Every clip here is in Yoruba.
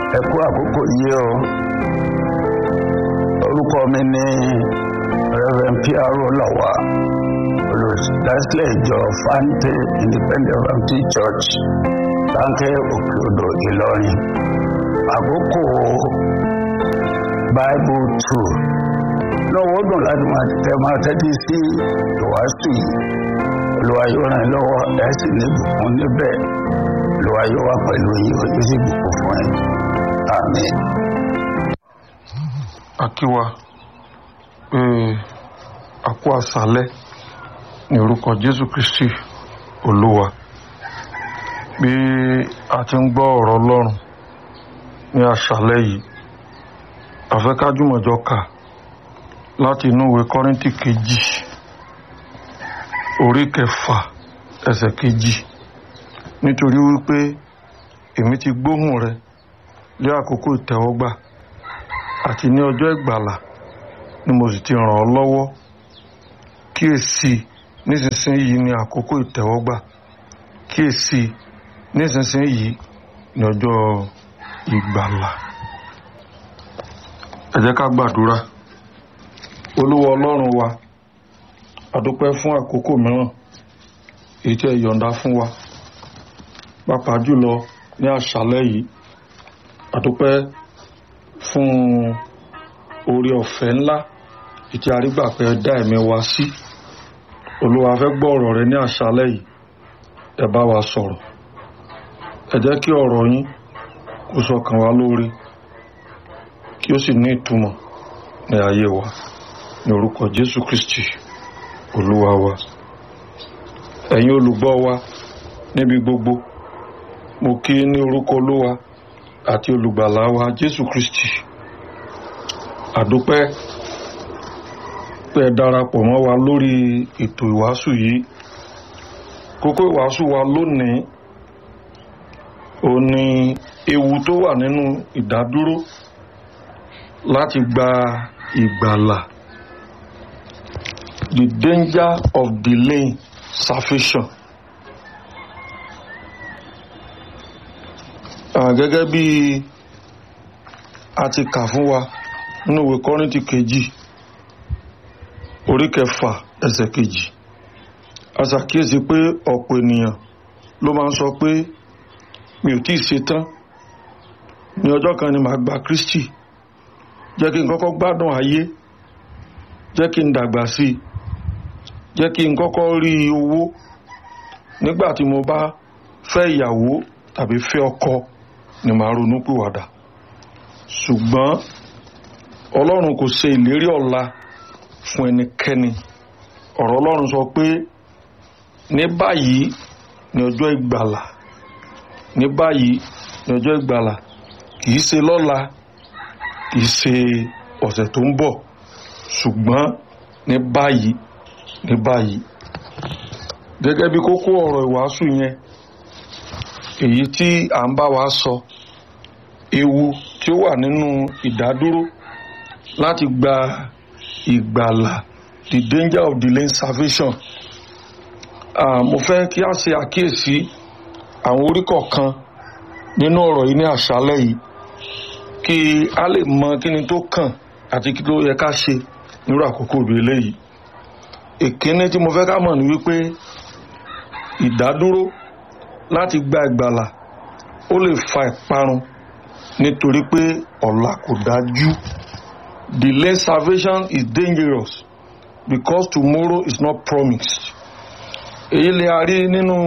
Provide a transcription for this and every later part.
ẹ kú àkókò yìí o orúkọ mi ní reverend piaro lawa olùdásílẹ̀ ìjọ fante independent baptist church láńkẹ́ òkè odò ìlọrin àkókò bible two lọ́wọ́ dùn láti máa tẹ máa tẹ́tí sí ìwàásù yìí olúwa yóò ràn yín lọ́wọ́ ẹ̀ sì ní ìbùkún níbẹ̀ olúwa yóò wà pẹ̀lú yín ó yóò sì bùkún fún yín àmín. akíwa pé àkó àṣálẹ́ ní orúkọ jésù kristi olúwa bí a ti ń gbọ́ ọ̀rọ̀ ọlọ́run ní àṣálẹ́ yìí àfẹ́kájúmọ̀jọ kà láti inú ìwé kọ́ríntì kejì orí kẹfà ẹsẹ̀ kejì nítorí wípé èmi ti gbóhùn rẹ lé àkókò ìtẹ́wọ́gbà àti ní ọjọ́ ìgbàlà ni mo sì ti ràn ọ́ lọ́wọ́ kíyèsí nísinsìnyí ni àkókò ìtẹ́wọ́gbà kíyèsí nísinsìnyí ni ọjọ́ ìgbàlà ẹ jẹ́ ká gbàdúrà olúwa ọlọ́run wa àdúpẹ́ fún àkókò mìíràn èyí tí ẹ yọ̀ǹda fún wa pàápàá jùlọ ní àṣálẹ́ yìí àdúpẹ́ fún oore ọ̀fẹ́ ńlá ìtí arígbàpẹ́ dá ẹ̀mí wa sí olúwa fẹ́ gbọ́ ọ̀rọ̀ rẹ ní àṣálẹ́ yìí ẹ bá wa sọ̀rọ̀ ẹ jẹ́ kí ọ̀rọ̀ yín kó sọkàn wa lórí kí ó sì ní ìtumọ̀ ní ayé wa ní orúkọ jésù kristi olúwa wa ẹ̀yin olùgbọ́ wa níbi gbogbo mo kí ní orúkọ olúwa àti olùgbàlà wa jésù kristi àdúpẹ́ pé ẹ darapọ̀ mọ́ wa lórí ètò ìwàásù yìí kókó ìwàásù wa lónìí ò ní ewu tó wà nínú ìdádúró láti gba ìgbàlà the danger of delaying salvation. gẹ́gẹ́ bí a ti kà fún wa nínú ìwé kọ́rìntì kejì orí kẹfà ẹsẹ̀ kejì a ṣàkíyèsí pé ọ̀pọ̀ ènìyàn ló máa ń sọ pé mi ò tíì ṣe tán ní ọjọ́ kan ni màá gba Kristi jẹ́ kí n kọ́kọ́ gbádùn ayé jẹ́ kí n dàgbà sí i jẹ́ kí n kọ́kọ́ rí owó nígbà tí mo bá fẹ́ ìyàwó tàbí fẹ́ ọkọ ni màá ronú pìwàdà ṣùgbọ́n ọlọ́run kò ṣe ìlérí ọ̀la fún ẹnikẹ́ni ọ̀rọ̀ ọlọ́run sọ pé ní báyìí ní ọjọ́ ìgbàlà ní báyìí ní ọjọ́ ìgbàlà kìí ṣe lọ́la kìí ṣe ọ̀sẹ̀ tó ń bọ̀ ṣùgbọ́n ní báyìí ní báyìí gẹ́gẹ́ bí kókó ọ̀rọ̀ ìwàásù yẹn èyí tí à ń bá wa sọ ewu tí ó wà nínú ìdádúró láti gba ìgbàlà the danger of delaying salvation ah, mo fẹ́ kí a ṣe àkíyèsí àwọn orí kọ̀ọ̀kan nínú ọ̀rọ̀ yìí ní àṣálẹ́ yìí kí a lè mọ kí ni tó kàn àti kí ló yẹ ká ṣe nírú àkókò bí eléyìí ìkíní tí mo fẹ́ ká mọ̀ ní wípé ìdádúró láti gba ìgbàlà ó lè fa ìparun nítorí pé ọ̀la kò dájú delayed salvation is dangerous because tomorrow is not promised èyí lè a rí nínú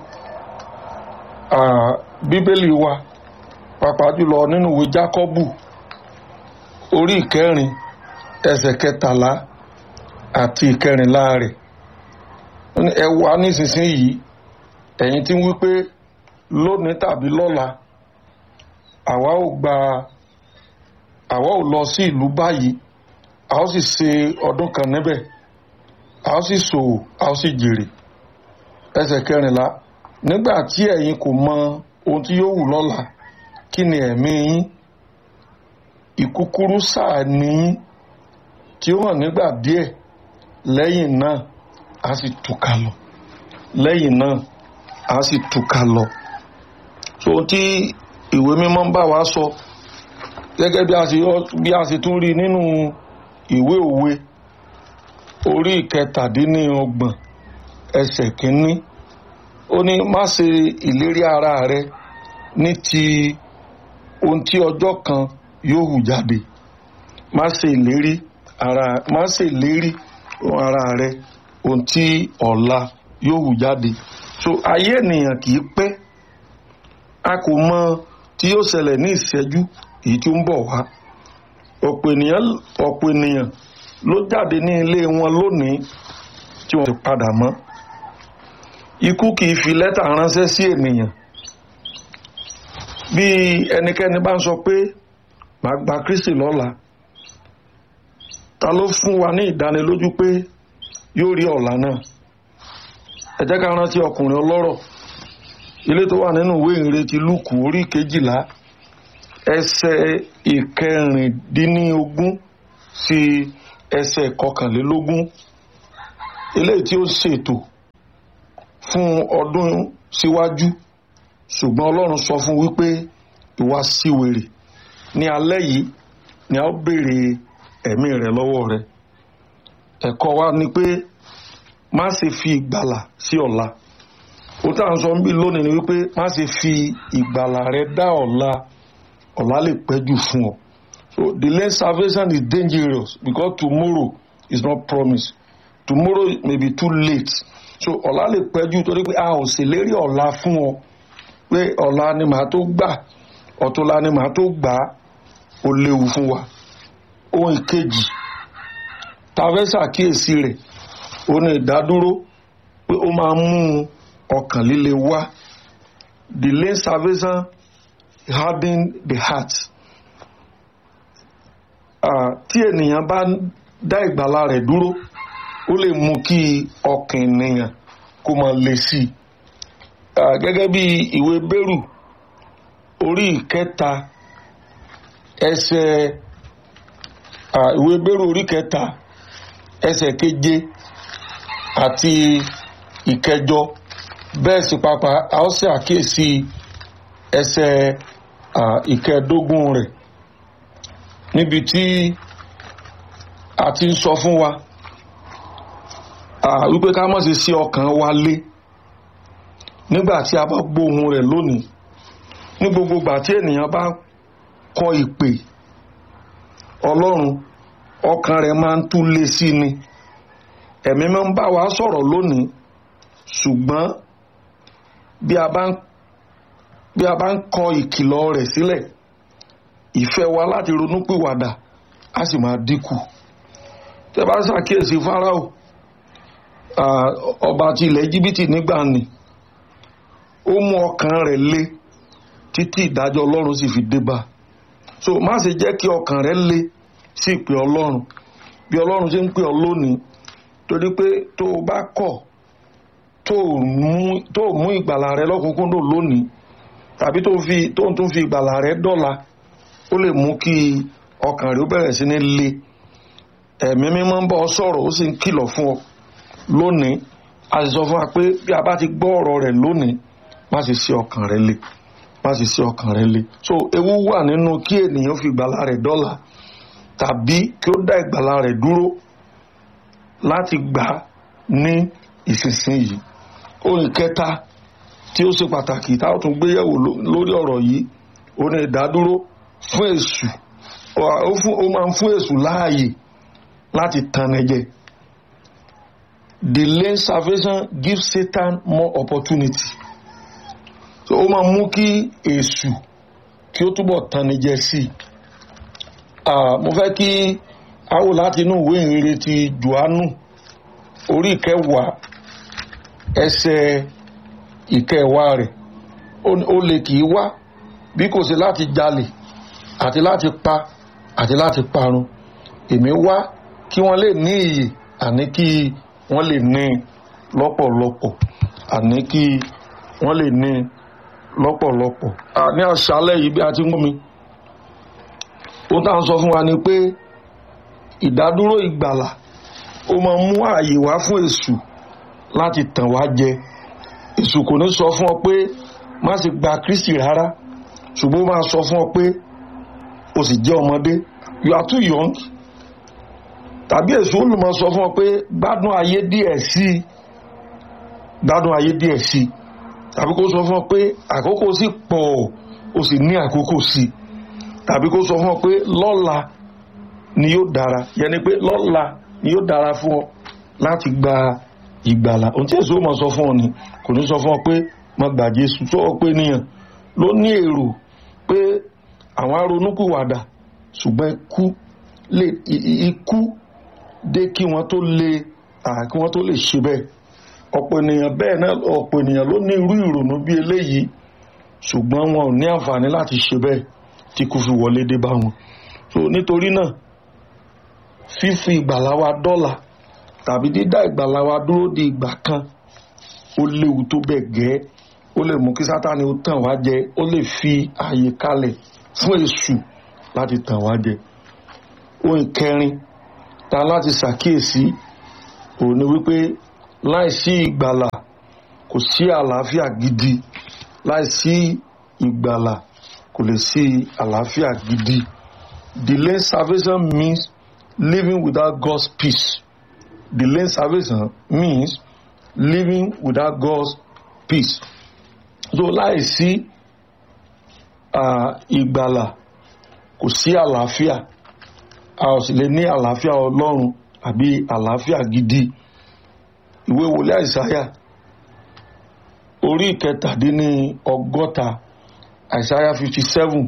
bíbélì wa pàápàá jùlọ nínú ìwé jákọ́bù orí ìkẹrin ẹsẹ̀ kẹtàlá àti ìkẹrìnlá rẹ̀ ẹ wá nísinsìnyí ẹ̀yin tí ń wí pé lónìí tàbí lọ́la àwa ò gba àwa ò lọ sí ìlú báyìí a ó sì ṣe ọdún kan níbẹ̀ a ó sì ṣòwò a ó sì jèrè ẹsẹ̀ kẹrìnlá nígbà tí ẹ̀yin kò mọ ohun tí yóò wù lọ́la kí ni ẹ̀mí yín ìkúkúrú sáà ní tí ó hàn nígbà díẹ̀ lẹ́yìn náà a sì túká lọ lẹ́yìn náà a sì túká lọ so tí ìwé mímọ́ ń bá wa sọ gẹ́gẹ́ bí a ṣe bí a ṣe tún rí nínú ìwé òwe orí ìkẹtàdínlọ́gbọ̀n ẹsẹ̀ kínní ó ní má ṣe ìlérí ara rẹ ní ti ohun tí ọjọ́ kan yóò hù jáde má ṣe ìlérí ara má ṣe ìlérí ara rẹ ohun tí ọ̀la yóò hù jáde so ayé ènìyàn kì í pẹ́ a kò mọ tí yóò ṣẹlẹ̀ ní ìṣẹ́jú èyí tí ó ń bọ̀ wá ọ̀pọ̀ ènìyàn ọ̀pọ̀ ènìyàn ló jáde ní ilé wọn lónìí tí wọ́n ti padà mọ́ ikú kì í fi lẹ́tà ránṣẹ́ sí ènìyàn bí ẹnikẹ́ni bá ń sọ pé màá gba Kristi lọ́la ta ló fún wa ní ìdánilójú pé yóò rí ọ̀la náà ẹ jẹ́ ká rántí ọkùnrin ọlọ́rọ̀ ilé tó wà nínú ìwé ìrètí Lúùkù orí kejìlá ẹsẹ̀ ìkẹrìndínlógún sí ẹsẹ̀ kọkànlélógún eléyìí tí ó ṣètò fún ọdún síwájú ṣùgbọ́n Ọlọ́run sọ fún wípé ìwà síwèrè ní alẹ́ yìí ni a ó béèrè ẹ̀mí rẹ̀ lọ́wọ́ rẹ̀ ẹ̀kọ́ wa ni pé má ṣe fi ìgbàlà sí ọ̀la ó tà ń sọ ń bí lónìí ni wípé má ṣe fi ìgbàlà rẹ dá ọ̀la ọ̀la lè pẹ́ jù fún ọ so delayed salvation is dangerous because tomorrow is not promised tomorrow may be too late so ọ̀la lè pẹ́ jù torí pé a ò ṣèlérí ọ̀la fún ọ pé ọ̀la ni màá tó gbà ọ̀túnla ni màá tó gbà á ó léwu fún wa ohun ìkejì tá a fẹ́ ṣàkíyèsí rẹ̀ ó ní ìdádúró pé ó máa ń mú ọkàn líle wá delayed salvation harden the heart tí ènìyàn bá dá ìgbàlà rẹ̀ dúró ó lè mú kí ọkàn ènìyàn kó máa le sí i gẹ́gẹ́ bí ìwé bẹ́rù orí ìkẹta ẹsẹ̀ ìwé bẹ́rù orí ìkẹta ẹsẹ̀ keje àti ìkẹjọ bẹ́ẹ̀ sì pàpà a ó sì àkíyèsí ẹsẹ̀ ìkẹẹ̀dógún rẹ̀ níbi tí a ti ń sọ fún wa wípé ká má ṣe sí ọkàn wa lé nígbà tí a bá gbóhùn rẹ̀ lónìí ní gbogbo ìgbà tí ènìyàn bá kọ ìpè Ọlọ́run ọkàn rẹ̀ máa ń tú lé sí ni ẹ̀mí máa ń bá wa sọ̀rọ̀ lónìí ṣùgbọ́n bí a bá ń bí a bá ń kọ ìkìlọ̀ rẹ̀ sílẹ̀ ìfẹ́ wa láti ronúpìwàdà á sì máa dínkù tẹ́ bá ṣàkíyèsí Fáráò ọba ti ilẹ̀ Íjíbítì nígbà ni ó mú ọkàn rẹ̀ lé títí ìdájọ́ Ọlọ́run sì fi dé bá so má ṣe jẹ́ kí ọkàn rẹ̀ lé sí ìpè Ọlọ́run bí Ọlọ́run ṣe ń pè ọ́ lónìí torí pé tó o bá kọ̀ tó o mú ìgbàlà rẹ lọ́kùnkúndùn lónìí tàbí tó ń tún fi ìgbàlà rẹ dọ́la ó lè mú kí ọkàn rẹ ó bẹ̀rẹ̀ sí ní le ẹ̀mí mímọ́ ń bọ́ ọ sọ̀rọ̀ ó sì ń kìlọ̀ fún ọ lónìí a sì sọ fún wa pé bí a bá ti gbọ́ ọ̀rọ̀ rẹ̀ lónìí má sì sí ọkàn rẹ le má sì sí ọkàn rẹ le so ewu wà nínú kí ènìyàn fi ìgbàlà rẹ̀ dọ́la tàbí kí ó dá ìgbàlà rẹ̀ dúró láti gbà ní ìsinsìnyí ohun kẹta tí ó ṣe pàtàkì tá a tún gbéyẹ̀wò lórí ọ̀rọ̀ yìí ó ní ìdádúró fún èṣù ó máa ń fún èṣù láàyè láti tanni jẹ delayed salvation gives Satan more opportunity so ó máa mú kí èṣù kí ó túbọ̀ tanni jẹ sí i mo fẹ́ kí a wò láti inú ìwé ìrere ti Jòhánù orí ìkẹwàá ẹsẹ̀ ìkẹwàá rẹ̀ ó lè kì í wá bí kò sí láti jalè àti láti pa àti láti parun èmi wá kí wọ́n lè ní ìyè àní kí wọ́n lè ní lọ́pọ̀lọpọ̀ àní kí wọ́n lè ní lọ́pọ̀lọpọ̀. ní àṣálẹ́ yìí bí a ti ń gbọ́ mi ó tá à ń sọ fún wa ni pé ìdádúró ìgbàlà ó máa mú ààyè wá fún èṣù láti tàn wá jẹ èṣù kò ní sọ fún ọ pé má ṣe gba Kristi rárá ṣùgbọ́n ó máa sọ fún ọ pé o sì jẹ́ ọmọdé you are too young tàbí èso olùmọ̀ sọ fún ọ pé gbádùn ayé díẹ̀ sí i gbádùn ayé díẹ̀ sí i tàbí kó sọ fún ọ pé àkókò sì pọ̀ o sì ní àkókò sí i tàbí kó sọ fún ọ pé lọ́la ni yóò dára yẹni pé lọ́la ni yóò dára fún ọ láti gba ìgbàlà ohun tí èso mọ̀ sọ fún ọ ni kò ní sọ fún ọ pé má gbà Jésù tó ọ pé níyàn ló ní èrò pé àwọn aronúkúwàdà ṣùgbọ́n ikú lè ikú dé kí wọ́n tó lè kí wọ́n tó lè ṣe bẹ́ẹ̀ ọ̀pọ̀ ènìyàn bẹ́ẹ̀ náà ọ̀pọ̀ ènìyàn ló ní irú ìrònú bí eléyìí ṣùgbọ́n wọn ò ní àǹfààní láti ṣe bẹ́ẹ̀ tí kò fi wọlé dé bá wọn so nítorí náà fífi ìgbàlà wa dọ́là tàbí dídá ìgbàlà wa dúró di ìgbà kan ó léwu tó bẹ́ẹ̀ gẹ́ ó lè mú kí sátani ó tàn wá jẹ ó lè fi ààyè kalẹ̀ fún èṣù láti tàn wá jẹ ohun ìkẹrin ta láti ṣàkíyèsí òun ni wípé láìsí ìgbàlà kò sí àlàáfíà gidi láìsí ìgbàlà kò lè sí àlàáfíà gidi delayed salvation means living without God's peace delayed salvation means living without God's peace so láìsí ìgbàlà kò sí àlàáfíà a ò sì lè ní àlàáfíà ọlọ́run àbí àlàáfíà gidi ìwé wòlé àìsáyà orí ìkẹtàdínní ọgọ́ta àìsáyà fifty seven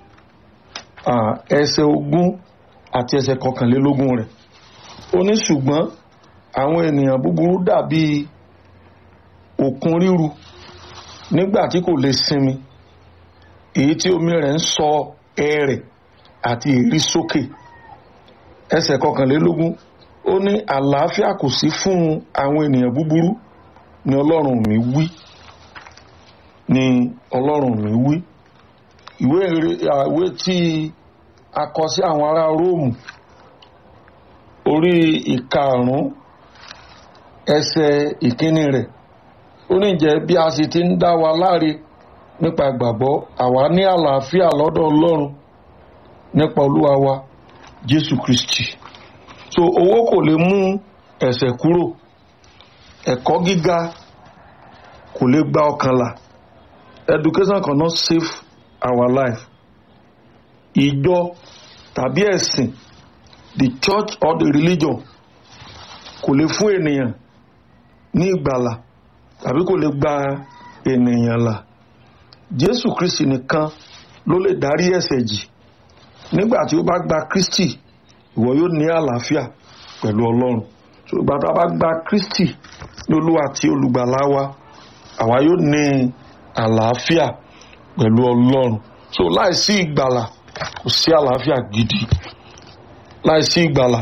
ẹsẹ̀ ogún àti ẹsẹ̀ kọkànlélógún rẹ̀ ó ní ṣùgbọ́n àwọn ènìyàn búburú dàbí òkun ríru nígbà tí kò lè sinmi èyí tí omi rẹ̀ ń sọ ẹ̀rẹ̀ àti èrí sókè ẹsẹ̀ kọkànlélógún ó ní àlàáfíà kò sí fún àwọn ènìyàn búburú ni ọlọ́run mi wí ni ọlọ́run mi wí ìwé ìwé tí a kọ sí àwọn ará róòmù orí ìkarùn-ún ẹsẹ̀ ìkíní rẹ̀ ó ní jẹ́ bí a sì ti ń dá wa láre nípa ìgbàgbọ́ àwa ní àlàáfíà lọ́dọ̀ ọlọ́run nípa olúwa wa jésù kristi so owó kò lè mú ẹ̀ṣẹ̀ kúrò ẹ̀kọ́ gíga kò lè gba ọkàn là education cannot save our life ìjọ tàbí ẹ̀sìn the church or the religion kò lè fún ènìyàn ní ìgbàlà tàbí kò lè gba ènìyàn là jésù kristi nìkan ló lè dárí ẹ̀ṣẹ̀ jì nígbà tí ó bá gba kristi ìwọ yóò ní àlàáfíà pẹ̀lú ọlọ́run so ìgbà tó bá gba kristi ní olúwa àti olùgbàlà wa àwa yóò ní àlàáfíà pẹ̀lú ọlọ́run so láìsí ìgbàlà kò sí àlàáfíà gidi láìsí ìgbàlà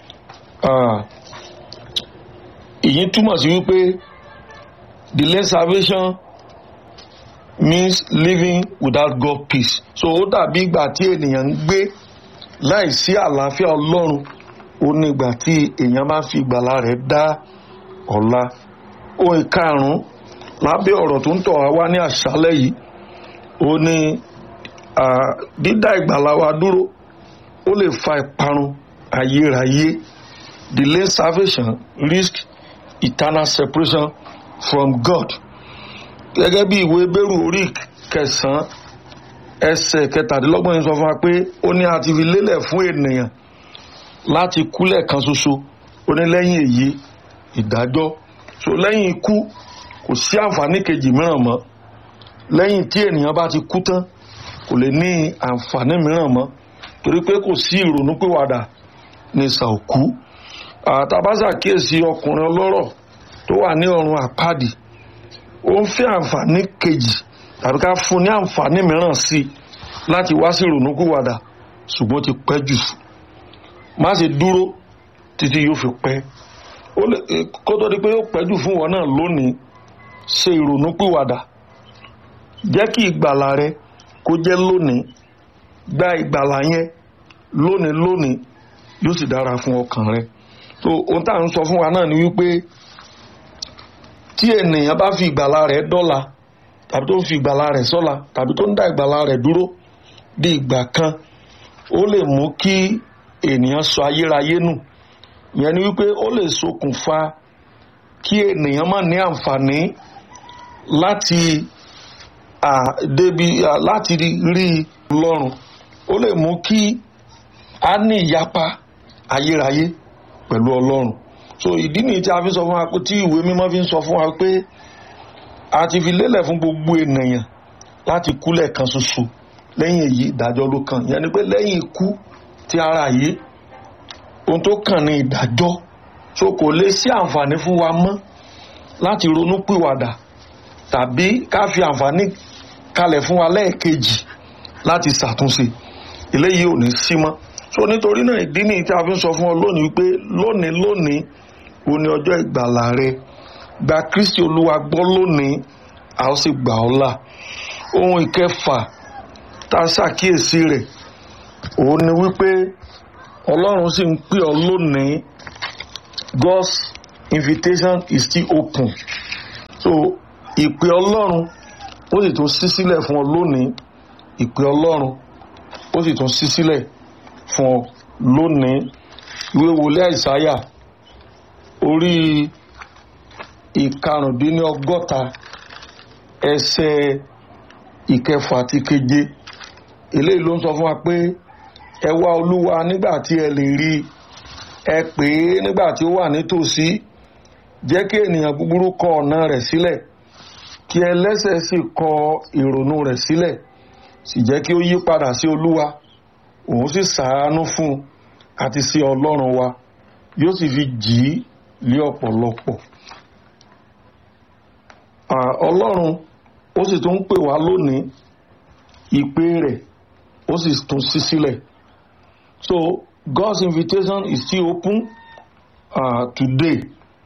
èyí túmọ̀ sí wípé delayed salvation means living without God peace so ó dàbí ìgbà tí ènìyàn ń gbé láìsí àlàáfíà ọlọ́run ó ní ìgbà tí èèyàn bá fi ìgbàlà rẹ̀ dá ọ̀la ohun ìkarùn-ún lábẹ́ ọ̀rọ̀ tó ń tọ̀ wá wá ní àṣálẹ́ yìí ó ní dídá ìgbàlà wa dúró ó lè fa ìparun ayérayé delayed salvation risk eternal separation from God gẹ́gẹ́ bí ìwé bẹ́rù orí kẹsàn-án ẹsẹ̀ kẹtàdínlọ́gbọ̀n yìí sọ fún wa pé ó ní a ti fi lélẹ̀ fún ènìyàn láti kú lẹ́ẹ̀kan ṣoṣo ó ní lẹ́yìn èyí ìdájọ́ so lẹ́yìn ikú kò sí àǹfààní kejì mìíràn mọ́ lẹ́yìn tí ènìyàn bá ti kú tán kò lè ní àǹfààní mìíràn mọ́ torí pé kò sí ìrònúpìwàdà ní sàòkú àtàbásà kíyèsí ọkùnrin ọlọ́rọ̀ tó wà ní ọ̀run àpáàdì ó ń fẹ́ àǹfààní kejì tàbí ká fún ní àǹfààní mìíràn sí i láti wá sí ìrònúpìwàdà ṣùgbọ́n ti pẹ́ jù má ṣe dúró títí yóò fi pẹ́ kó tó di pé yóò pẹ́ jù fún wọn náà lónìí ṣe ìrònúpìwàdà jẹ́ kí ìgbàlà rẹ kó jẹ́ lónìí gba ìgbàlà yẹn lónìí lónìí yóò sì dára fún ọkàn rẹ so ohun tá à ń sọ fún wa náà ni wípé tí ènìyàn bá fi ìgbàlà rẹ̀ dọ́là tàbí tó ń fi ìgbàlà rẹ̀ sọ́la tàbí tó ń dá ìgbàlà rẹ̀ dúró di ìgbà kan ó lè mú kí ènìyàn sọ ayérayé nù ìyẹn ni wípé ó lè ṣokùnfà kí ènìyàn má ní àǹfààní láti débi láti rí lọ́rùn ó lè mú kí a ní ìyapa ayérayé pẹ̀lú ọlọ́run so ìdí nìyí tí a fi sọ fún wa pé tí ìwé mímọ́ fi ń sọ fún wa pé a ti fi lélẹ̀ fún gbogbo ènìyàn láti kú lẹ́ẹ̀kan ṣoṣo lẹ́yìn èyí ìdájọ́ ló kàn yẹn ni pé lẹ́yìn ikú ti ara yìí ohun tó kàn ní ìdájọ́ so kò lè sí àǹfààní fún wa mọ́ láti ronú pìwàdà tàbí ká fi àǹfààní kalẹ̀ fún wa lẹ́ẹ̀kejì láti ṣàtúnṣe eléyìí ò ní sí mọ́ so nítorí náà ìdí nìyí tí a fi ń sọ fún ọ lónìí wípé lónìí lónìí o ní ọjọ́ ìgbàlà rẹ gba Kristi Olúwa gbọ́ lónìí a ó sì gbà ọ́ là ohun ìkẹfà tá a ṣàkíyèsí rẹ̀ òun ni wípé Ọlọ́run sì ń pè ọ́ lónìí God's invitation is still open so ìpè Ọlọ́run ó sì tún ṣí sílẹ̀ fún ọ lónìí ìpè Ọlọ́run ó sì tún ṣí sílẹ̀ fún ọ lónìí ìwé wòlé àìsáyà orí ìkarùndínlọ́gọ́ta ẹsẹ̀ ìkẹfà àti keje eléyìí ló ń sọ fún wa pé ẹ wá olúwa nígbà tí ẹ lè rí ẹ pè é nígbà tí ó wà nítòsí jẹ́ kí ènìyàn búburú kọ ọ̀nà rẹ̀ sílẹ̀ kí ẹlẹ́ṣẹ̀ sì kọ ìrònú rẹ̀ sílẹ̀ sì jẹ́ kí ó yí padà sí olúwa òun sì ṣàánú fún un àti sí ọlọ́run wa yóò sì fi jì í lé ọ̀pọ̀lọpọ̀ ọlọ́run ó sì tún ń pè wá lónìí ìpè rẹ̀ ó sì tún ṣí sílẹ̀ so God's invitation is still open uh, today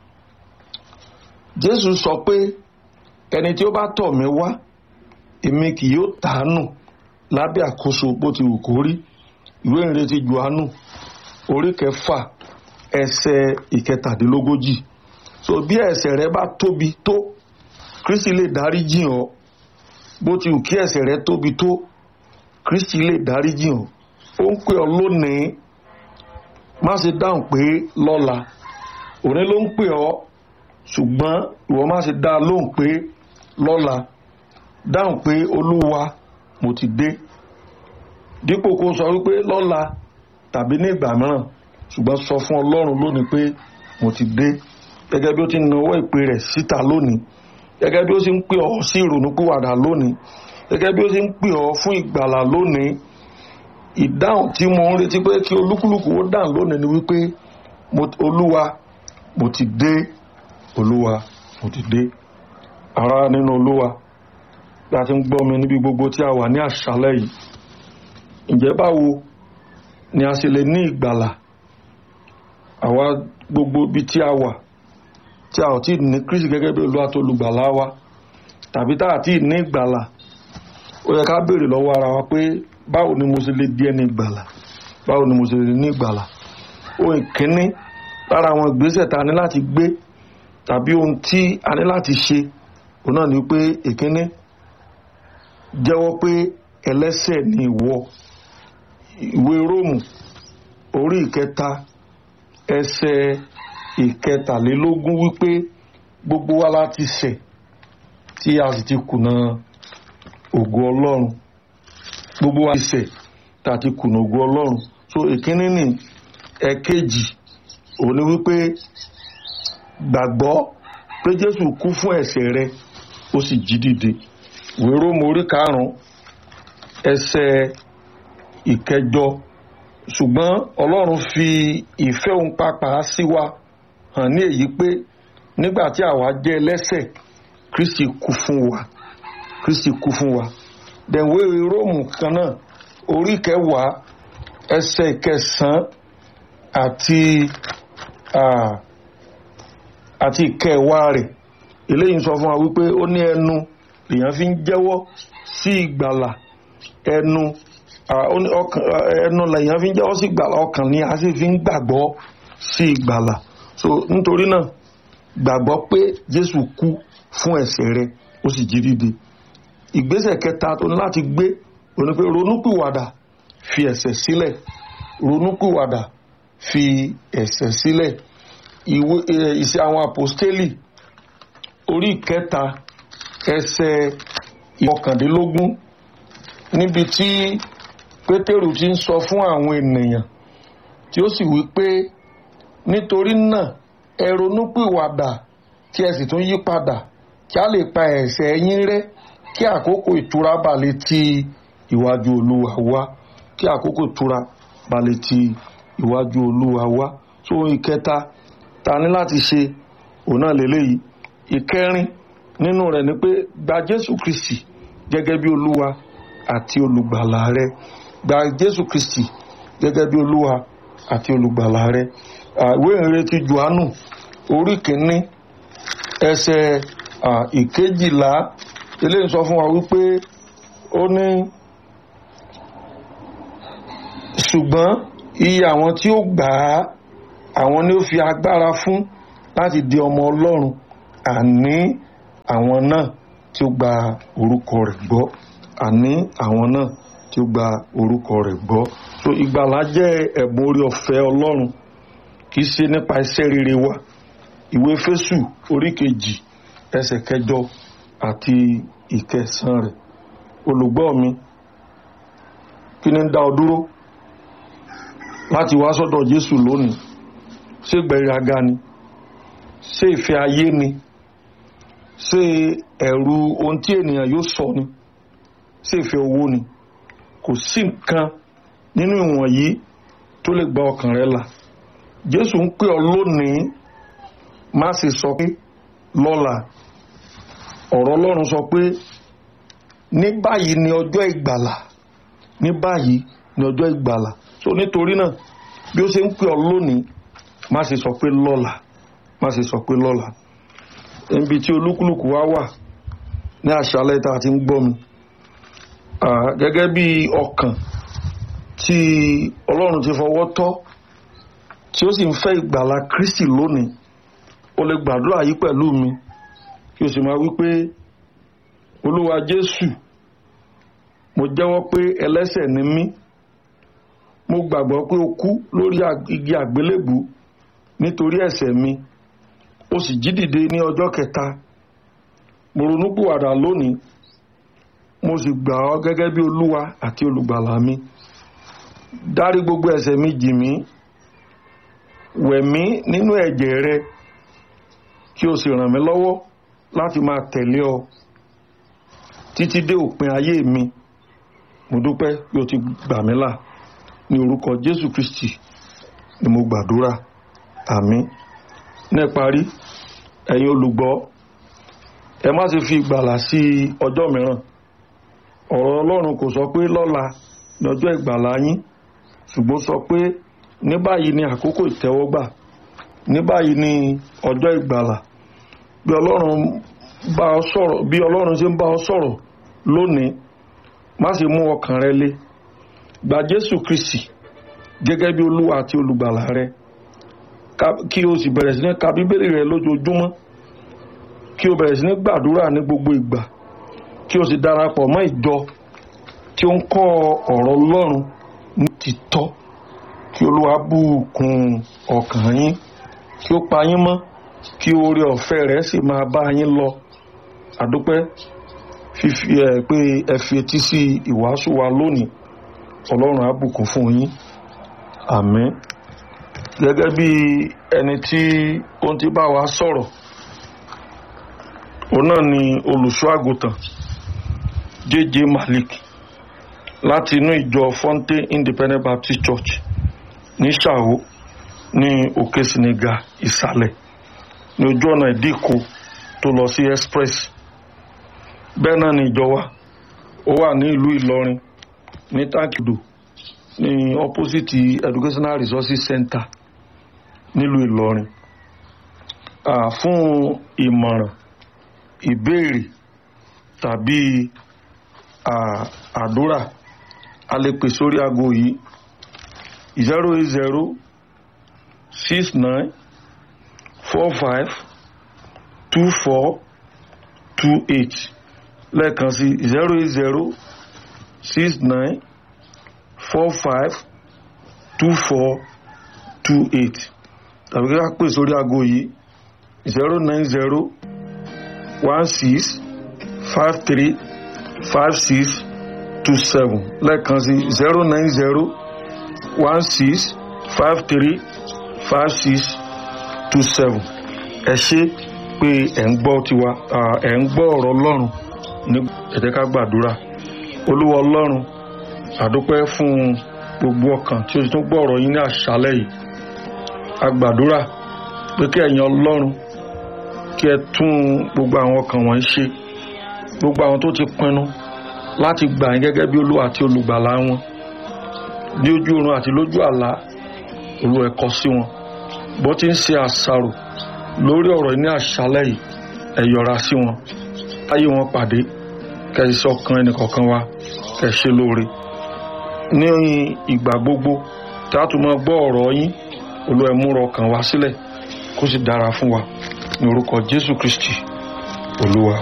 Jésù sọ pé ẹni tí ó bá tọ̀ mí wá èmi kì yóò tàánù lábẹ́ àkóso bó ti wù kó rí ìwé ìrètí Jòhánù orí kẹfà ẹsẹ̀ ìkẹtàdínlógójì so bí ẹ̀ṣẹ̀ rẹ bá tóbi tó Kristi lè dárí jì ọ́ bó ti wù kí ẹ̀ṣẹ̀ rẹ tóbi tó Kristi lè dárí jì ọ́ ó ń pè ọ́ lónìí má ṣe dáhùn pé lọ́la òní ló ń pè ọ́ ṣùgbọ́n ìwọ má ṣe dá lóhùn pé lọ́la dáhùn pé olúwa mo ti dé dípò kó sọ wípé lọ́la tàbí ní ìgbà mìíràn ṣùgbọ́n sọ fún ọlọ́run lónìí pé mo ti dé gẹ́gẹ́ bí ó ti nawọ́ ìpè rẹ̀ síta lónìí gẹ́gẹ́ bí ó ti ń pè ọ́ sí ìrònúpìwàdà lónìí gẹ́gẹ́ bí ó ti ń pè ọ́ fún ìgbàlà lónìí ìdáhùn tí mo ń retí pé kí olúkúlùkù ó dáhùn lónìí ni wípé olúwa mo ti dé olúwa mo ti dé ará nínú olúwa bí a ti ń gbọ́ mi níbi gbogbo tí a wà ní àṣálẹ́ yìí ǹjẹ́ báwo ni a ṣe lè ní ìgbàlà àwa gbogbo ibi tí a wà tí a ò tí ní Kristi gẹ́gẹ́ bí olúwa tó lùgbàlà wa tàbí tá a tí ní ìgbàlà ó yẹ ká béèrè lọ́wọ́ ara wa pé báwo ni mo ṣe lè di ẹni ìgbàlà báwo ni mo ṣe lè ní ìgbàlà ohun ìkíní lára àwọn ìgbésẹ̀ tá a ní láti gbé tàbí ohun tí a ní láti ṣe òun náà ni pé ìkíní jẹ́wọ́ pé ẹlẹ́ṣẹ̀ ni ìwọ ìwé róòmù orí ìkẹta ẹsẹ̀ ìkẹtàlélógún wípé gbogbo wa láti ṣẹ̀ tí a sì ti kùnà ògo ọlọ́run gbogbo wa ti ṣẹ̀ tá a ti kùnà ògo ọlọ́run so ìkíní ni ẹ̀kejì òun ni wípé gbàgbọ́ pé jésù kú fún ẹ̀ṣẹ̀ rẹ ó sì jí dìde ìwé róòmù orí karùn-ún ẹsẹ̀ ìkẹjọ ṣùgbọ́n ọlọ́run fi ìfẹ́ òun pàápàá sí wa hàn ní èyí pé nígbà tí àwa jẹ́ ẹlẹ́ṣẹ̀ kristi kú fún wa kristi kú fún wa dẹ̀wé róòmù kan náà orí kẹwàá ẹsẹ̀ kẹsàn-án àti àti ìkẹwàá rẹ̀ eléyìí sọ fún wa wípé ó ní ẹnu lèèyàn fi ń jẹ́wọ́ sí ìgbàlà ẹnu ẹnu lèèyàn fi ń jẹ́wọ́ sí ìgbàlà ọkàn ni a sì fi ń gbàgbọ́ sí ìgbàlà so nítorí náà gbàgbọ́ pé Jésù kú fún ẹ̀ṣẹ̀ rẹ ó sì jí dìde ìgbésẹ̀ kẹta tó ní láti gbé òní pé ronúpìwàdà fi ẹ̀ṣẹ̀ sílẹ̀ ronúpìwàdà fi ẹ̀ṣẹ̀ sílẹ̀ ìwé ìṣe àwọn àpòstélì orí ìkẹta ẹsẹ̀ ìkọkàndínlógún níbi tí pétérù ti ń sọ fún àwọn ènìyàn tí ó sì wí pé nítorí náà ẹ ronúpìwàdà kí ẹ sì tún yí padà kí a lè pa ẹ̀ṣẹ̀ yín rẹ́ kí àkókò ìtura bà lè ti ìwájú olúwa wá kí àkókò ìtura bà lè ti ìwájú olúwa wá tó ìkẹta ta ní láti ṣe òun náà lélẹ́yìí ìkẹrin nínú rẹ̀ ni pé gba jésù kristi gẹ́gẹ́ bí olúwa àti olùgbàlà rẹ gba jésù kristi gẹ́gẹ́ bí olúwa àti olùgbàlà rẹ ìwé ìrètí johannu orí kìíní ẹsẹ̀ ìkejìlá eléyìí sọ fún wa wípé ó ní ṣùgbọ́n iye àwọn tí ó gbà á àwọn ni ó fi agbára fún láti di ọmọ ọlọ́run àní àwọn náà tí ó gba orúkọ rẹ̀ gbọ́ àní àwọn náà tí ó gba orúkọ rẹ̀ gbọ́ so ìgbàlá jẹ́ ẹ̀bùn orí ọ̀fẹ́ ọlọ́run kì í ṣe nípa iṣẹ́ rere wa ìwé fésù orí kejì ẹsẹ̀ kẹjọ àti ìkẹsàn rẹ̀ olùgbọ́ mi kí ni ń dá ọ dúró láti wá sọ́dọ̀ jésù lónìí ṣé gbẹ̀rẹ̀gà ni ṣé ìfẹ́ ayé ni ṣé ẹ̀rù ohun tí ènìyàn yóò sọ ni ṣé ìfẹ́ owó ni kò sí nǹkan nínú ìwọ̀nyí tó lè gba ọkàn rẹ là jésù ń pè ọ lónìí má sì sọ pé lọ́la ọ̀rọ̀ ọlọ́run sọ pé ní báyìí ni ọjọ́ ìgbàlà ní báyìí ni ọjọ́ ìgbàlà so nítorí náà bí ó ṣe ń pè ọ lónìí má sì sọ pé lọ́la má sì sọ pé lọ́la níbi tí olúkúlùkù wá wà ní àṣálẹ́ tá a ti ń gbọ́ mi gẹ́gẹ́ bí ọkàn tí ọlọ́run ti fọwọ́ tọ́ tí ó sì ń fẹ́ ìgbàlà kristi lónìí o lè gbàdúrà yìí pẹ̀lú mi kí o sì máa wí pé olúwa jésù mo jẹ́wọ́ pé ẹlẹ́ṣẹ̀ ni mí mo gbàgbọ́ pé o kú lórí igi àgbélébù nítorí ẹ̀ṣẹ̀ mi ó sì jí dìde ní ọjọ́ kẹta mo ronúpìwàdà lónìí mo sì gbà ọ́ gẹ́gẹ́ bí olúwa àti olùgbàlà mi dárí gbogbo ẹ̀ṣẹ̀ mi jì mí wẹ̀ mí nínú ẹ̀jẹ̀ rẹ kí o sì ràn mí lọ́wọ́ láti máa tẹ̀lé ọ títí dé òpin ayé mi mo dúpẹ́ bí o ti gbà mí là ní orúkọ jésù kristi ni mo gbàdúrà àmín ní ìparí ẹ̀yin olùgbọ́ ẹ má ṣe fi ìgbàlà sí ọjọ́ mìíràn ọ̀rọ̀ ọlọ́run kò sọ pé lọ́la ní ọjọ́ ìgbàlà yín ṣùgbọ́n sọ pé ní báyìí ni àkókò ìtẹ́wọ́gbà ní báyìí ni ọjọ́ ìgbàlà bí ọlọ́run bá ọ sọ̀rọ̀ bí ọlọ́run ṣe ń bá ọ sọ̀rọ̀ lónìí má ṣe mú ọkàn rẹ lé gba jésù kristi gẹ́gẹ́ bí olúwa àti olùgbàlà rẹ kí o sì bẹ̀rẹ̀ sí ní ka bíbélì rẹ lójoojúmọ́ kí o bẹ̀rẹ̀ sí ní gbàdúrà ní gbogbo ìgbà kí o sì darapọ̀ mọ́ ìjọ tí ó ń kọ́ ọ̀rọ̀ ọlọ́run ní títọ́ kí olúwa bùkún ọkàn yín kí ó pa yín mọ́ kí oore ọ̀fẹ́ rẹ̀ sì máa bá yín lọ àdúpẹ́ fífi ẹ̀ pé ẹ fi etí sí ìwàásù wa lónìí ọlọ́run á bùkún fún yín àmín gẹ́gẹ́ bí ẹni tí ó ti bá wa sọ̀rọ̀ òun náà ni olùṣọ́ àgùntàn jj malik láti inú ìjọ fontaine independent baptist church ní ṣàwó ní òkè siniga ìsàlẹ̀ ní ojú ọ̀nà ìdíkò tó lọ sí express bẹ́ẹ̀ náà ni ìjọ wa ó wà ní ìlú ìlọrin ní tákìdò ní opposite educational resources center nílùú ìlọrin fún ìmọ̀ràn ìbéèrè tàbí àdúrà a lè pè sórí aago yìí zero eight zero six nine four five two four two eight lẹ́ẹ̀kan sí zero eight zero six nine four. four five two four two eight tàbí kí a pè sórí aago yìí zero nine zero one six five three five six two seven lẹ́ẹ̀kan sí zero nine zero one six five three five six two seven ẹ ṣe pé ẹ̀ ń gbọ́ tiwa ẹ̀ ń gbọ́ ọ̀rọ̀ ọlọ́run ní ẹ jẹ́ ká gbàdúrà olúwa ọlọ́run àdúpẹ́ fún gbogbo ọkàn tí o ti tún gbọ́ ọ̀rọ̀ yín ní àṣálẹ́ yìí a gbàdúrà pé kí ẹ̀yin ọlọ́run kí ẹ tún gbogbo àwọn ọkàn wọ̀nyí ṣe gbogbo àwọn tó ti pinnu láti gbà yín gẹ́gẹ́ bí olúwa àti olùgbàlà wọn ní ojú oorun àti lójú àlá olú ẹ̀kọ́ sí wọn bó ti ń ṣe àṣàrò lórí ọ̀rọ̀ ní àṣálẹ́ yìí ẹ yọ́ra sí wọn ayé wọn pàdé kẹsì ọkàn ẹnìkọ̀ọ̀kan wa kẹsì lóore ní ìgbà gbogbo tí a tún máa gbọ́ ọ̀rọ̀ yín olú ẹ múra ọkàn wa sílẹ̀ kó sì dára fún wa ní orúkọ Jésù Kristi olúwa.